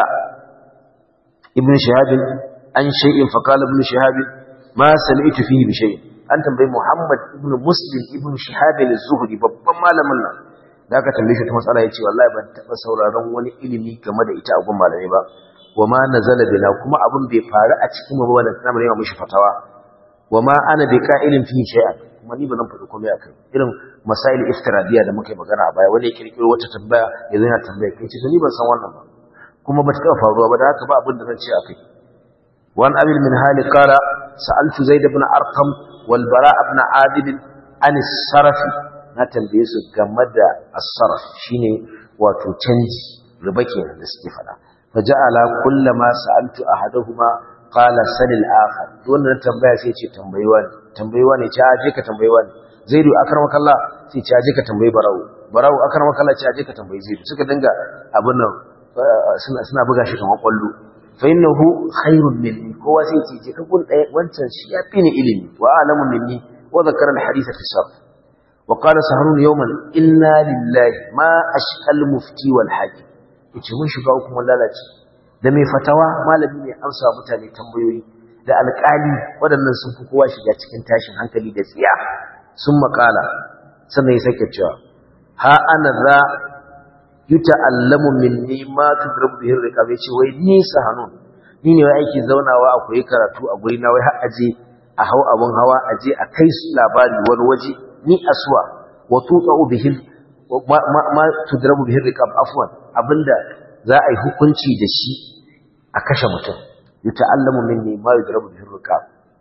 ابن شهاب عن شيء فقال ابن شهاب ما سمعت فيه بشيء an tambayi Muhammad ibn Muslim ibn Shihab al-Zuhri babban malamin nan da aka tambaye shi ta matsala yace wallahi ban taba sauraron wani ilimi game da ita a gun malami ba wama nazala bina kuma abun bai faru a cikin mu ba da kana mai mishi fatawa wama ana bi qa'ilin fi shay'an kuma ni ba zan faɗi komai akai irin masail iftiradiya da muka yi magana a baya wani ya kirkiro wata tambaya yanzu yana tambaya kai ce to ni ban san wannan ba kuma ba ta taba faruwa ba da haka ba abin da zan ce akai وعن أبي المنهال قال سألت زيد بن أرقم والبراء بن عابد عن الصرف نتن بيسو جمد الصرف شيني وتتنجي ربكي نسكي فلا فجعل كل ما سألت أحدهما قال سل الآخر دون تنبيه سيتي تنبيوان تنبيوان يتعاجيك تنبيوان زيد أكرمك الله سيتعاجيك تنبي براو براو أكرمك الله يتعاجيك تنبي زيد سكا دنگا أبنى suna buga shi kamar kwallo فإنه خير مني هو سيتي تقول وانتن شيابين إلمي وأعلم مني وذكر الحديث في الصرف وقال سهرون يوما إنا لله ما أشهى المفتي والحاكم يتشمون شفاؤكم واللالات دمي فتوى ما لبني أمسى متاني تنبيوي da alƙali waɗannan sun fi kowa shiga cikin tashin hankali da tsiya sun makala sannan ya sake cewa ha ana za yuta'allamu minni ma tudrabu bihi riqab yace wai ni sahanun ni ne wai aiki zaunawa a koyi karatu a guri na wai har aje a hau abun hawa aje a kai su labari wani waje ni aswa wa tuqa'u bihi ma, ma, tudrabu bihi riqab afwan abinda za a yi hukunci da shi a kashe mutum yuta'allamu minni ma yudrabu bihi riqab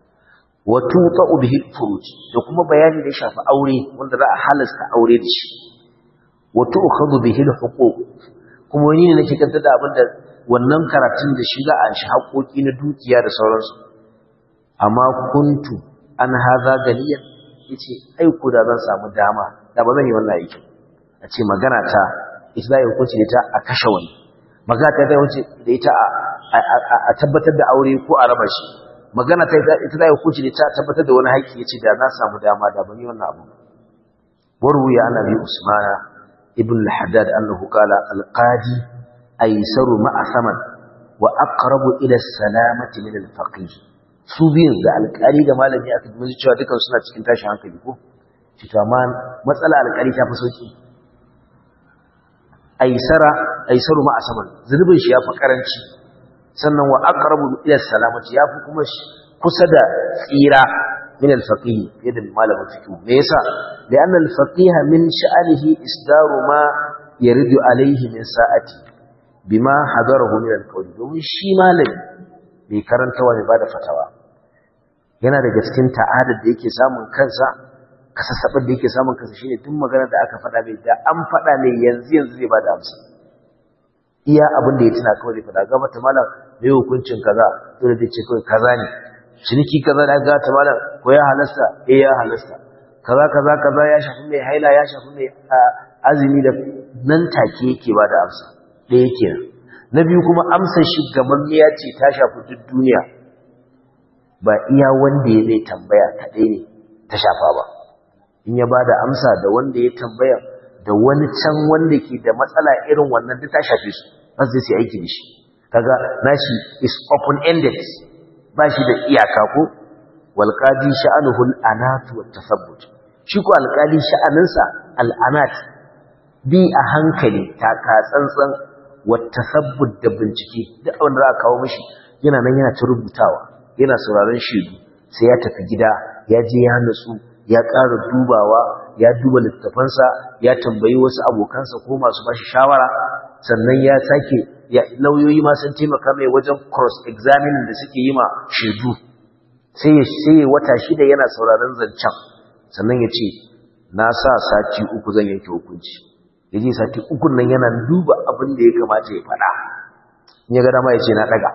wa tuqa'u bihi furuj da kuma bayani da ya shafi aure wanda za a halasta aure da shi wato ukhadhu bihi alhuquq kuma wani ne nake kanta da abinda wannan karatun da shi za a shi haƙoƙi na dukiya da sauransu amma kuntu an haza ganiyan yace ai ku da zan samu dama da ba zan yi wannan aikin a ce magana ta ita da hukunci da ta a kashe wani magana ta da wuce da ita a a tabbatar da aure ko a raba shi magana ta ita da hukunci ne ta tabbatar da wani haƙƙi yace da na samu dama da ban yi wannan abu waru ya annabi usmana ibn al-haddad annahu qala al-qadi aysaru ma'a saman wa aqrabu ila salamati min al-faqih su biyun da alƙali da malami aka ji cewa dukan suna cikin tashin hankali ko shi to amma matsala alƙali ta fi sauki aisara aisaru ma asaman zulubin shi yafi karanci sannan wa aqrabu ila salamati yafi kuma kusa da tsira min al-faqih yadda malamin fiqh me yasa li'anna al-faqih min sha'anihi isdaru ma yaridu alayhi min sa'ati bima hadarahu min al-qawli domin shi malami bai karantawa ne ba da fatawa yana daga cikin ta'adar da yake samun kansa kasassabar da yake samun kansa shine duk magana da aka faɗa mai da an faɗa mai yanzu yanzu zai ba da amsa iya abin da ya tuna kawai zai faɗa gaba ta malam mai hukuncin kaza dole zai ce kawai kaza ne ciniki kaza da ga ta malam ko ya halasta eh ya halasta kaza kaza kaza ya shafi mai haila ya shafi mai azumi da nan take yake ba da amsa ɗaya kenan na biyu kuma amsar shi gamammiya ce ta shafi duk duniya ba iya wanda ya zai tambaya kaɗai ne ta shafa ba in ya ba da amsa da wanda ya tambaya da wani can wanda ke da matsala irin wannan duk ta shafe su ba su zai aiki da shi kaga nashi is open ended ba shi da iyaka ko walqadi sha'anuhu al-anat wa tasabbut shi ko alqali sha'aninsa al-anat bi a hankali taka tsantsan wa tasabbut da bincike duk wanda za a kawo mishi yana nan yana ta rubutawa yana sauraron shaidu sai ya tafi gida ya je ya nutsu ya ƙara dubawa ya duba littafansa ya tambayi wasu abokansa ko masu bashi shawara sannan ya sake lauyoyi ma sun taimaka mai wajen cross examining da suke yi ma shaidu sai ya sai wata shida yana sauraron zancen sannan ya ce na sa sati uku zan yanke hukunci ya je sati uku nan yana duba abin da ya kamata ya faɗa in ya ga dama ya ce na ɗaga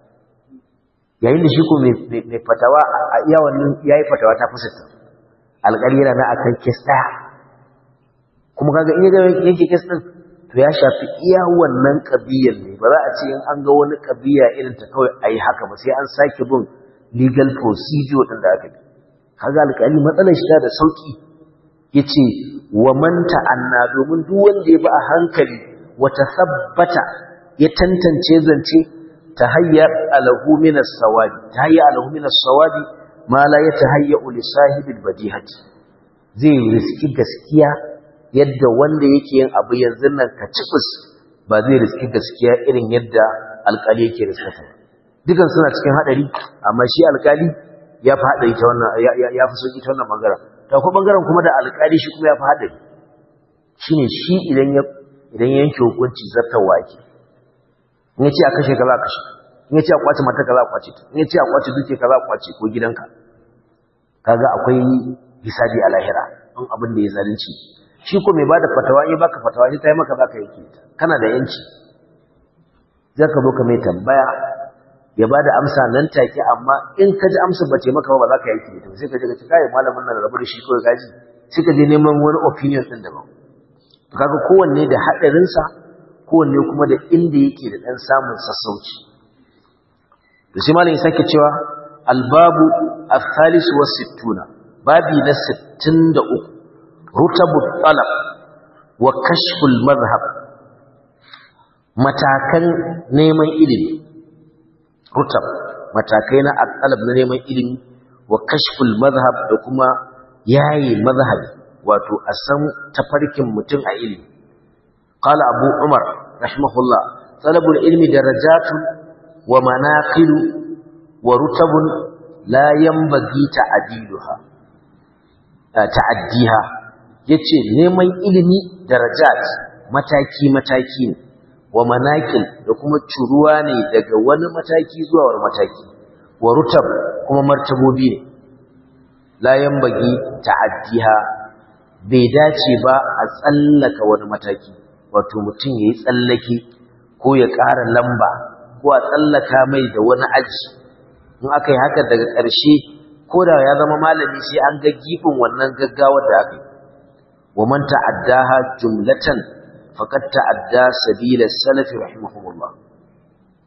yayin da shi ko mai fatawa a iya wannan ya yi fatawa ta fusatta alƙali yana na akan kes ɗaya kuma kaga in ya yanke kes ɗin to ya shafi iya wannan ƙabiyar ne ba za a ce in an ga wani ƙabiya irin ta kawai a yi haka ba sai an sake bin legal procedure ɗin da aka bi kaga alƙali matsalar shi da sauƙi ya ce wa man ta'anna domin duk wanda ya bi a hankali wata sabbata ya tantance zance tahayyar alahu min as-sawabi tahayya alahu min as-sawabi ma la yatahayya li sahibil badihati zai riski gaskiya yadda wanda yake yin abu yanzu nan ka cibis ba zai riski gaskiya irin yadda alkali yake riskata dukan suna cikin hadari amma shi alkali ya fi hadari ta wannan ya fi sauki ta wannan bangaren ta kuma bangaren kuma da alkali shi kuma ya fi hadari shine shi idan ya idan yanke hukunci zartawa yake in yace a kashe ka za a kashe in yace a kwace mata ka za a kwace ta in yace a kwace duke ka za a kwace ko gidanka kaga akwai hisabi a lahira in abin da ya zalunci shi ko mai bada fatawa in baka fatawa shi tayi maka zaka yake ta kana da yanci zaka zo ka mai tambaya ya bada amsa nan take amma in ka ji amsa bace maka ba za ka yake ta sai ka je ka ci kai malamin nan rabu da shi ko gaji sai ka je neman wani opinion din daban to kaga kowanne da hadarin sa kowanne kuma da inda yake da ɗan samun sassauci da shi malin sake cewa albabu al-thalis wa sittuna babi na 63 rutabu talab wa kashful madhhab matakan neman ilimi rutab matakai na talab na neman ilimi wa kashful madhhab da kuma yayi madhhabi wato a san tafarkin mutum a ilimi قال أبو عمر رحمه الله طلب العلم درجات ومناقل ورتب لا ينبغي تعديلها تعديها yace neman ilimi darajat mataki mataki ne wa manakil da kuma curuwa ne daga wani mataki zuwa wani mataki wa rutab kuma martabobi ne la yanbagi ta'addiha bai dace ba a tsallaka wani mataki wato mutum ya yi tsallake ko ya ƙara lamba ko a tsallaka mai da wani aji in aka yi haka daga ƙarshe ko da ya zama malami sai an ga gibin wannan gaggawar da aka yi wa man ta'addaha jumlatan faqad ta'adda sabila salafi rahimahumullah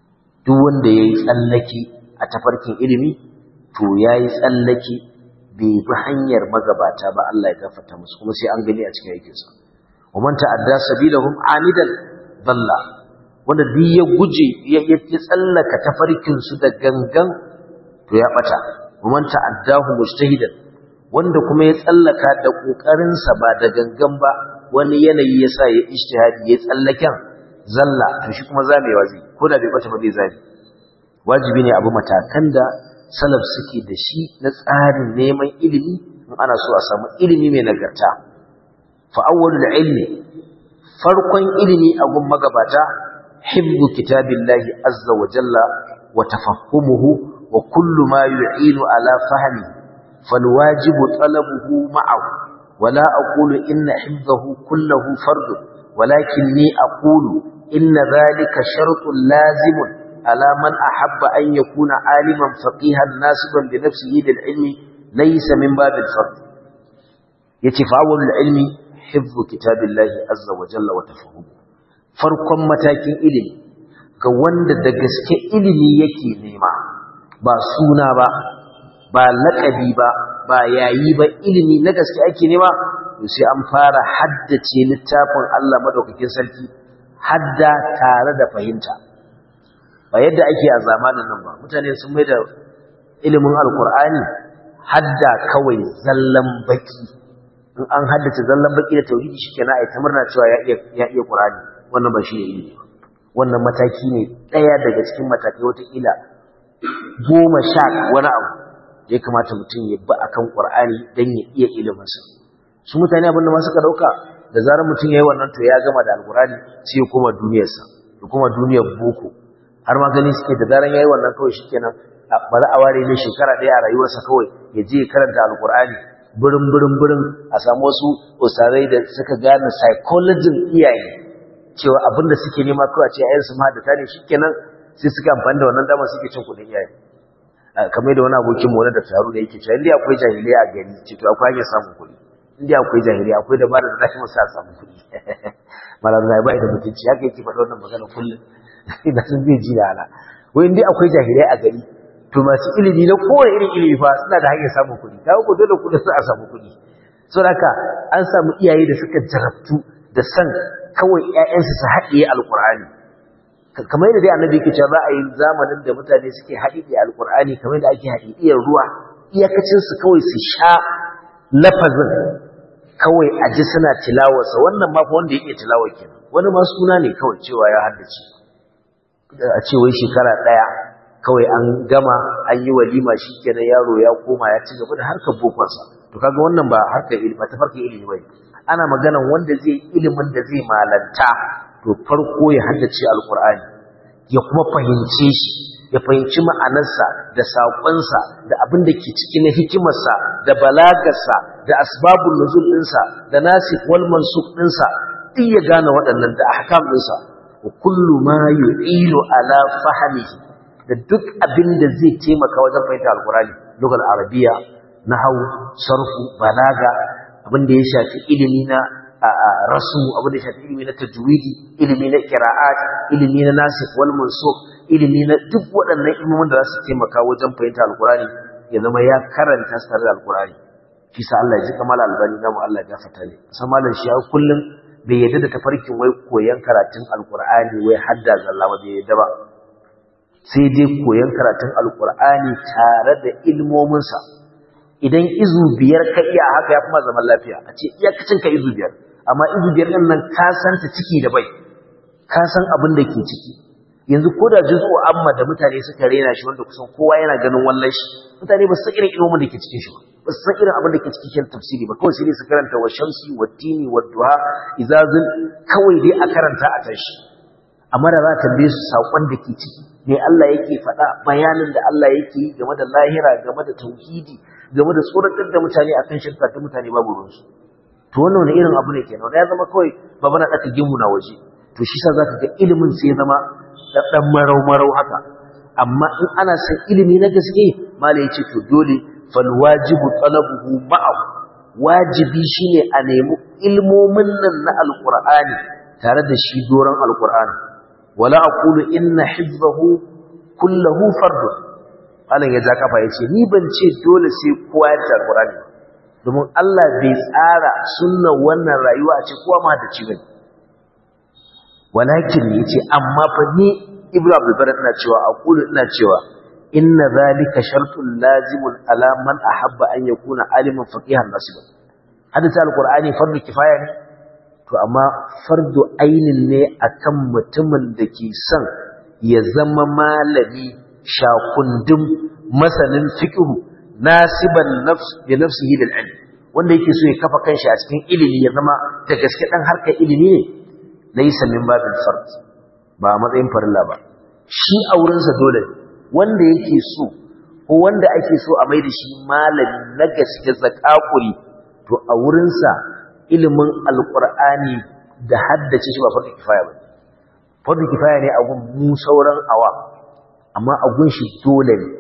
duk wanda yayi tsallake a tafarkin ilimi to yayi tsallake bai bi hanyar magabata ba Allah ya gafarta musu kuma sai an gani a cikin aikinsa wa man ta'adda sabilahum amidan dalla wanda duk ya guje ya tsallaka tafarkin su da gangan to ya bata wa man ta'addahu mujtahidan wanda kuma ya tsallaka da kokarin sa ba da gangan ba wani yanayi yasa ya ijtihadi ya tsallaken zalla to shi kuma zamewa zai ko da bai bata ba zai zame wajibi ne abu matakan da salaf suke da shi na tsarin neman ilimi in ana so a samu ilimi mai nagarta fa awwalul ilmi farkon ilimi a gun magabata hibbu kitabillahi azza wa jalla wa tafahumuhu wa kullu ma yu'inu ala fahmi falwajibu talabuhu ma'ahu wala aqulu inna hifzahu kulluhu fard walakinni aqulu inna dhalika shartun lazimun على من أحب أن يكون عالما فقيها ناسبا بنفسه للعلم ليس من باب الفرد يتفاول العلم حفظ كتاب الله عز وجل وتفهمه farkon matakin ilimi ga wanda da gaske ilimi yake nema ba suna ba ba laƙabi ba ba yayi ba ilimi na gaske ake nema to sai an fara haddace littafin Allah madaukakin sarki hadda tare da fahimta ba yadda ake a zamanin nan ba mutane sun mai da ilimin alkur'ani hadda kawai zallan baki in an haddace zallan baki da tauhidi shikenan ai ta murna cewa ya iya ya iya qur'ani wannan ba shi ne ilimi wannan mataki ne daya daga cikin matakai wata kila goma sha wani abu ya kamata mutum ya bi akan qur'ani dan ya iya ilimin sa su mutane abinda ma suka dauka da zarar mutum yayi wannan to ya gama da alkur'ani sai ya koma duniyarsa ya koma duniyar boko har ma gani suke da daren yayi wannan kawai shikenan bari a ware ne shekara ɗaya a rayuwarsa kawai ya je ya karanta alkur'ani birin birin birin a samu wasu usarai da suka gane psychology iyaye cewa abin da suke nema kawai a ce ayyansu ma da tare shikenan sai suka amfani da wannan dama suke cin kuɗin iyaye kamar da wani abokin mu wani da taru da yake cewa indai akwai jahiliya a gari ce to akwai hanyar samun kuɗi indai akwai jahiliya akwai da ba da zai musa samun kuɗi malam zai bai da mutunci haka yake faɗa wannan magana kullum ina sun zai ji da ala wai dai akwai jahilai a gari to masu ilimi na kowane irin ilimi fa suna da hanyar samun kuɗi kawo ko dole kuɗi su a samu kuɗi so haka an samu iyaye da suka jarabtu da san kawai ƴaƴansu su haɗiye alƙur'ani kamar yadda dai annabi yake cewa za a yi zamanin da mutane suke haɗiye alƙur'ani kamar yadda ake haɗiye ruwa iyakacin su kawai su sha lafazin kawai a ji suna tilawarsa wannan ma fa wanda ya iya tilawar kenan wani ma suna ne kawai cewa ya haddace a ce wai shekara ɗaya kawai an gama an yi walima shi kenan yaro ya koma ya ci gaba da harkar bokonsa to kaga wannan ba harkar ilimi ba ta farkar ilimi ba ana maganan wanda zai ilimin da zai malanta to farko ya haddace alkur'ani ya kuma fahimce shi ya fahimci ma'anarsa da saƙonsa da abin da ke ciki na hikimarsa da balagarsa da asbabun nuzul ɗinsa da nasik wal mansuk ɗinsa duk ya gane waɗannan da ahkam ɗinsa wa kullu ma yu'ilu ala fahmihi da duk abin da zai taimaka wajen fahimtar alkurani lugal arabiya nahwu sarfu balaga abin da ya shafi ilimi na rasu abin da ya shafi ilimi na tajwidi ilimi na qira'at ilimi na nasikh wal mansukh ilimi na duk waɗannan ilmomin da za su taimaka wajen fahimtar alkurani ya zama ya karanta su tare da alkurani shi sa Allah ya ji kamar albani namu Allah ya gafarta ne san malam shi ya kullum bai yadda da tafarkin wai koyan karatun alkur'ani wai hadda zalla ba bai yadda ba sai dai koyan karatun alkur'ani tare da ilmominsa idan izu biyar ka iya haka ya kuma zaman lafiya a ce iyakacin ka izu biyar amma izu biyar ɗin nan ka san ta ciki da bai ka san abin da ke ciki yanzu ko da juzu amma da mutane suka rena shi wanda kusan kowa yana ganin wallan shi mutane ba su san irin ilmomin da ke cikin shi ba ba su san irin abin da ke cikin tafsiri ba kawai sai dai su karanta wa shamsi wa tini wa duha izazul kawai dai a karanta a tashi amma da za ta tambaye su saƙon da ke ciki me Allah yake faɗa bayanin da Allah yake yi game da lahira game da tauhidi game da tsoratar da mutane akan shirka ta mutane babu ruwansu to wannan wani irin abu ne kenan ya zama kawai ba bana ɗaka gimu na waje to shi sa zaka ga ilimin sai zama ɗan marau marau haka amma in ana son ilimi na gaske mala ya ce to dole fal wajibu talabuhu ma'ahu wajibi shine a nemi ilmomin nan na alqur'ani tare da shi doron alqur'ani wala aqulu inna hifzahu kullahu fardun malam ya ja kafa yace ni ban ce dole sai kowa ya ta Qur'ani domin Allah bai tsara sunnar wannan rayuwa a ce kowa ma da ci bane walakin yace amma fa ni Ibn Abdul Bar ina cewa aqulu ina cewa inna zalika shartun lazimun ala man ahabba an yakuna aliman faqihan nasiban hadisi alqur'ani fardu kifaya ne to amma fardu ainin ne akan mutumin da ke son ya zama malami shakundum masanin fiqh nasiban nafs bi nafsihi lil ilm wanda yake so ya kafa kanshi a cikin ilimi ya zama da gaske dan harkar ilimi ne laysa min babil fard ba matsayin farilla ba shi aurensa dole ne wanda yake so ko wanda ake so a mai da shi malami na gaske zakakuri to a wurinsa ilimin alkur'ani da haddace shi ba farko kifaya ba farko kifaya ne a gun mu sauran awa amma a gun shi dole ne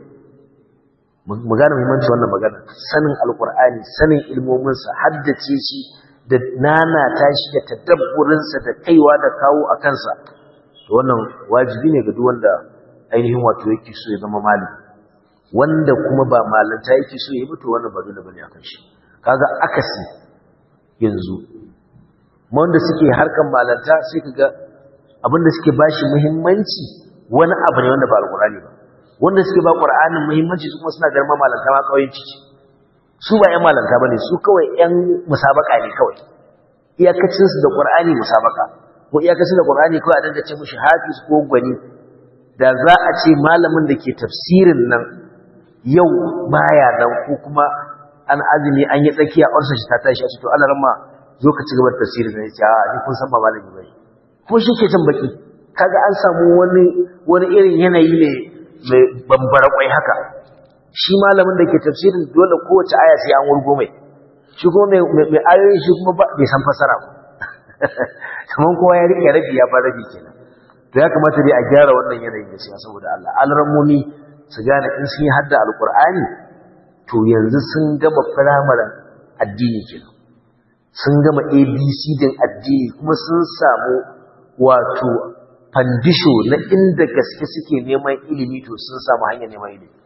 mu gane muhimmanci wannan magana sanin alkur'ani sanin ilmominsa haddace shi da nanata shi da tadabburinsa da kaiwa da kawo a kansa to wannan wajibi ne ga duk wanda ainihin wato yake so ya zama malami wanda kuma ba malanta yake so ya mutu wannan ba dole bane akan shi kaga akasi yanzu wanda suke harkan malanta sai kaga abinda suke bashi muhimmanci wani abu ne wanda ba alqur'ani ba wanda suke ba qur'anin muhimmanci su kuma suna garma malanta ma kawai ciki su ba yan malanta bane su kawai yan musabaka ne kawai iyakacin su da qur'ani musabaka ko iyakacin da qur'ani kawai a dinga ce mushi hafiz ko gwani da za a ce malamin da ke tafsirin nan yau baya nan ko kuma an azumi an yi tsakiya orsa shi ta tashi a cikin alarma zo ka ci gaba da tafsirin nan ya a ni kun san ba malami bane kuma shi ke can baki kaga an samu wani wani irin yanayi ne mai bambara kwai haka shi malamin da ke tafsirin dole kowace aya sai an wurgo mai shi kuma mai ayoyin shi kuma bai san fasara ba kamar kowa ya rike rabi ya ba rabi kenan to ya kamata dai a gyara wannan yanayin gaskiya saboda Allah alrammomi su gane in sun yi hadda alqur'ani to yanzu sun gama firamaren addini kenan sun gama abc din addini kuma sun samu wato fandisho na inda gaske suke neman ilimi to sun samu hanyar neman ilimi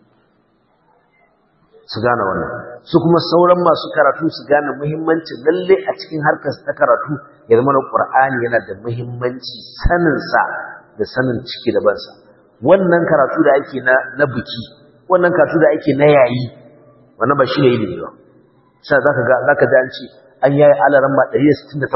su gane wannan su kuma sauran masu karatu su gane muhimmanci lalle a cikin harkar ta karatu ya zama na qur'ani yana da muhimmanci saninsa da sanin ciki da bansa wannan karatu da ake na na biki wannan karatu da ake na yayi wannan ba shi ne ilimi ba sai zaka ga zaka ji an ce an yayi alaran ma 168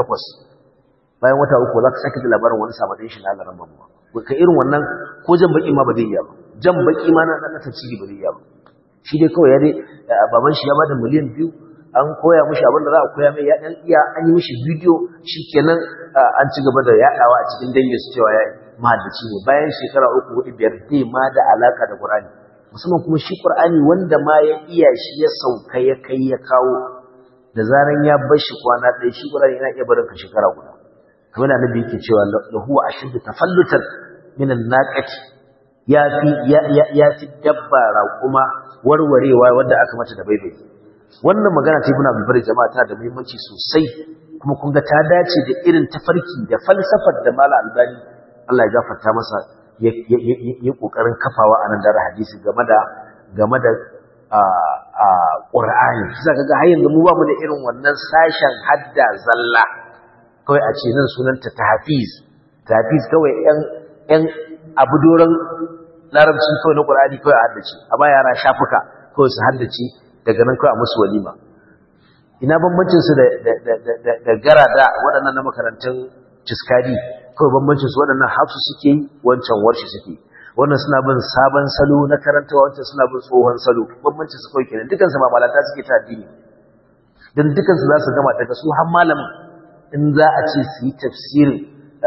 bayan wata uku zaka sake da labarin wani sabadin shi na alaran ma ka irin wannan ko jan baki ma ba zai iya ba jan baki ma na na tafsiri ba zai iya ba shi dai kawai ya dai baban shi ya bada miliyan biyu an koya mishi abin da za a koya mai ya dan iya an yi mishi bidiyo shikenan an ci gaba da yadawa a cikin dangin su cewa ya mahaddaci ne bayan shekara uku hudu biyar zai ma da alaka da Qur'ani musamman kuma shi Qur'ani wanda ma ya iya shi ya sauka ya kai ya kawo da zaran ya bar shi kwana ɗaya shi Qur'ani yana iya barin ka shekara guda kamar da Annabi yake cewa lahu ashaddu tafallutan min an-naqati ya fi ya fi dabba raƙuma warwarewa wanda aka mata da baibai wannan magana ta ibn abdul bari jama'a ta da muhimmanci sosai kuma kun ga ta dace da irin tafarki da falsafar da mala albani Allah ya gafarta masa ya kokarin kafawa a nan da hadisi game da game da a Qur'ani sai kaga har yanzu mu ba mu da irin wannan sashen hadda zalla kawai a ce nan sunanta tahfiz tahfiz kawai yan yan abu doron larabci kawai na Qur'ani kawai a haddace a ba yara shafuka kawai su haddace daga nan kawai a musu walima ina bambancin su da da garada waɗannan na makarantun ciskadi kawai bambancin su waɗannan hafsu suke yi wancan warshi suke wannan suna bin sabon salo na karantawa wancan suna bin tsohon salo bambancin su kawai kenan dukansu ba malata suke ta addini dan dukansu za su gama daga su har malamin in za a ce su yi tafsirin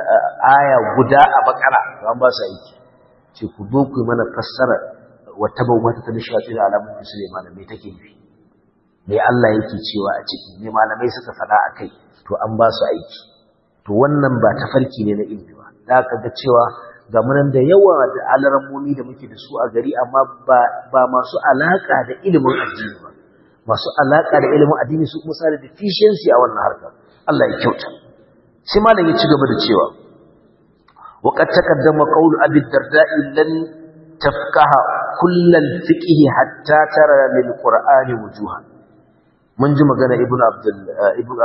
aya guda a bakara to an ba su aiki ce ku zo ku yi mana fassara wata bauta ta nishaɗi da alamun musulman me take nufi me Allah yake cewa a ciki me malamai suka faɗa a kai to an ba su aiki to wannan ba tafarki ne na ilimi ba da aka ga cewa ga munan da yawa da alarammomi da muke da su a gari amma ba masu alaƙa da ilimin addini ba masu alaƙa da ilimin addini su kuma sa da deficiency a wannan harkar Allah ya kyauta sai malam ya ci gaba da cewa وقد تقدم قول أبي الدرداء لن tafqaha kullal fiqhi hatta tara lil qur'ani wujuhan mun ji magana ibnu abdul ibnu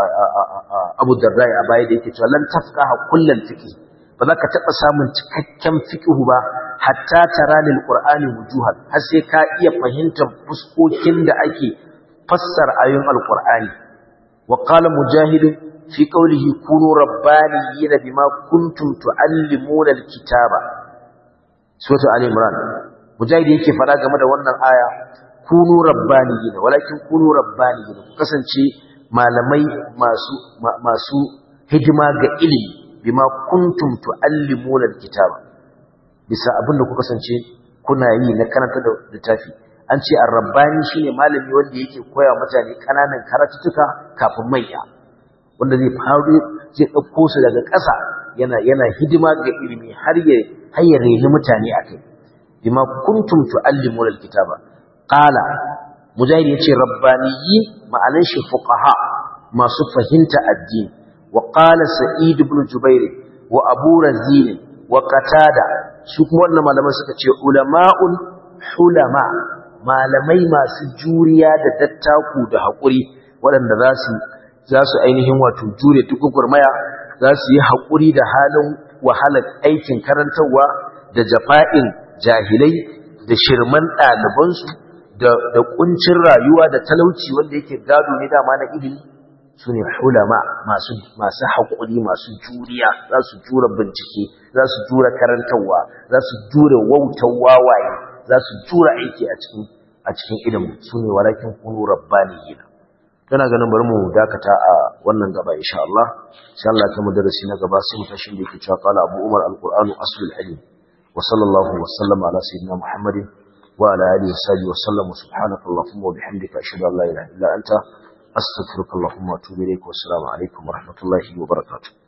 abu darrai a baya da yake cewa lan tafqaha kullal fiqhi ba za ka taɓa samun cikakken fiqhu ba hatta tara lil qur'ani wujuhan har sai ka iya fahimtar fuskokin da ake fassara ayoyin alqur'ani wa qala mujahid fi qawlihi kunu rabbaniyina bima kuntum tuallimuna alkitaba sura ali imran mujahid yake fara game da wannan aya kunu rabbaniyina walakin kunu rabbaniyina ku kasance malamai masu masu hidima ga ilimi bima kuntum tuallimuna alkitaba bisa abinda ku kasance kuna yi na karanta da littafi an ce ar-rabbani shine malami wanda yake koya mutane kananan karatutuka kafin manya wanda zai faru zai dauko su daga ƙasa yana yana hidima ga ilimi har ya har ya reni mutane akai bima kuntum tuallimuna alkitaba qala mujahid yace rabbaniyi ma'anan shi fuqaha masu fahimta addini wa qala sa'id ibn jubair wa abu razin wa qatada su kuma wannan malaman suka ce ulama'un hulama malamai masu juriya da dattaku da haƙuri waɗanda za su za su ainihin wato jure tukugurmaya za su yi haƙuri da halin wahalar aikin karantarwa da jafa'in jahilai da shirman ɗalibansu da ƙuncin rayuwa da talauci wanda yake gado ne dama na ilimi su ne hulama masu haƙuri masu juriya za su jura bincike za su jura karantarwa za su jura wautar wawaye za su jura aiki a cikin a cikin ilimin su ne walakin kunu rabbaniyina tana ganin bari mu dakata a wannan gaba insha Allah insha Allah ta darasi na gaba sai mu tashi da yake cewa qala Abu Umar al-Qur'anu aslul alim wa sallallahu wa sallama ala sayyidina Muhammadin wa ala alihi wa sahbihi wa sallam subhanaka allahumma wa bihamdika ashhadu an la ilaha illa anta astaghfiruka allahumma wa atubu ilayk wa assalamu alaikum wa rahmatullahi wa barakatuh